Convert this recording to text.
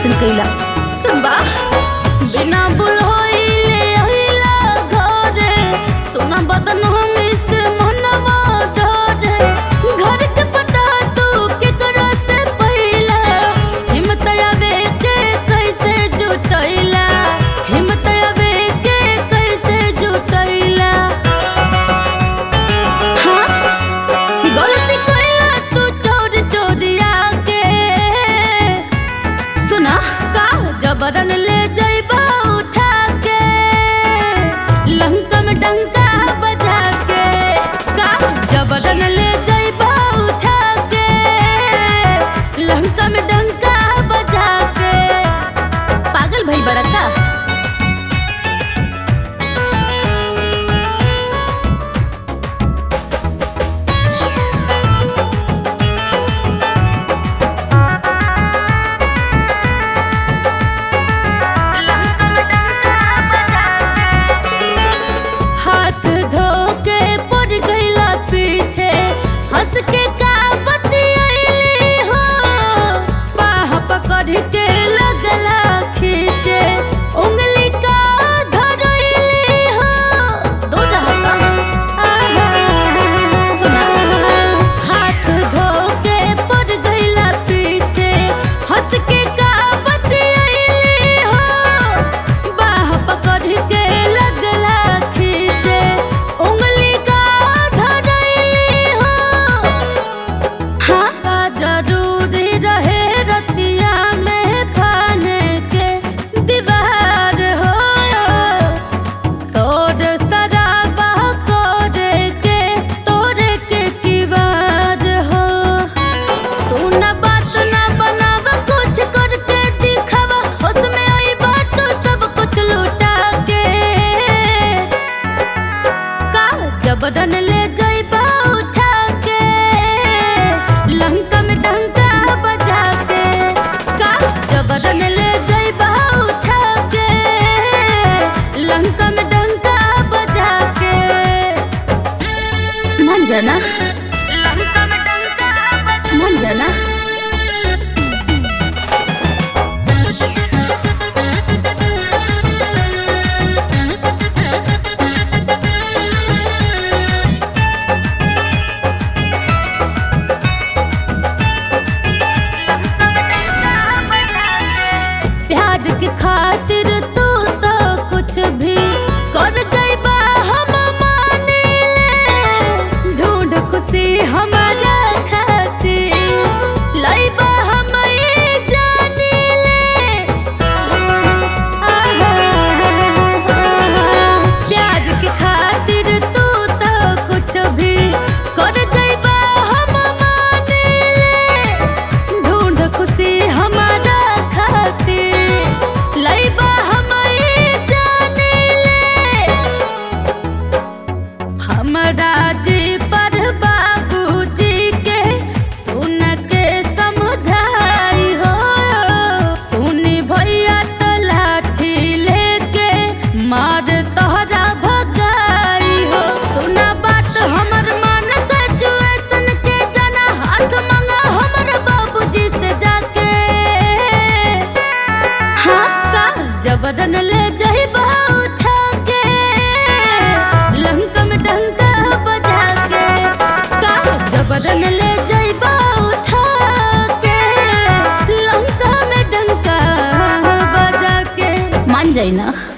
ऐसन कैला सुनबा बिना बुलहोइले अहिला घरे सोना बदन हमी से मनवा डरे घर के पता तू केकरा से पहिला हिम्मत आवे के कैसे जुटैला हिम्मत आवे के कैसे जुटैला हाँ गलती कैला तू चोर चोरिया के सुना का जबरन ले जइबा उठा के लंका में डंका बजा के का जबरन ले जइबा उठा के लंका में डंका बजा के पागल भई बड़ा का हाथ धो के पड़ गईला पीछे हंस के का बतियैली हो बाह पकड़ के लगला खींचे उंगली का धरैली हो दूर रहता आहा सुना हाथ धो के पड़ गईला पीछे हंस के का बतियैली हो बाह पकड़ के लगला खींचे उंगली का धरैली हो हाँ का जरूरी रहे रतिया में फाने के दीवार हो सोड शराबा करे के तोरे के किवार हो सुना बात ना बनाव कुछ करके दिखावा उसमें आई बात तो सब कुछ लुटा के का जबरन ले जइबा उठा के लंका में डंका बजा के का जबरन ले जइबा उठा के लंका में डंका बजा के मन जाना लंका में डंका बजा मन जाना प्यार के खातिर तू तो कुछ भी कर जाइबा हम माने ले ढूंढ खुशी हमारा खातिर लइबा हम ये जाने ले आहा, प्यार के खातिर तू तो कुछ भी कर जाइबा हम माने ले ढूंढ खुशी हमारा खातिर लइबा हम ये जाने ले हमरा जी पर बाबूजी के सुन के समझाई हो सुनी भैया तो लाठी लेके मार तोहरा भगाई हो सुना बात हमर मन सिचुएशन के जना हाथ मंगा हमर बाबूजी से जाके हाँ का जबरन ले जइबा उठा के लंका में डंका बजा के का जबरन ले जइबा उठा के लंका में डंका बजा के मान जाई ना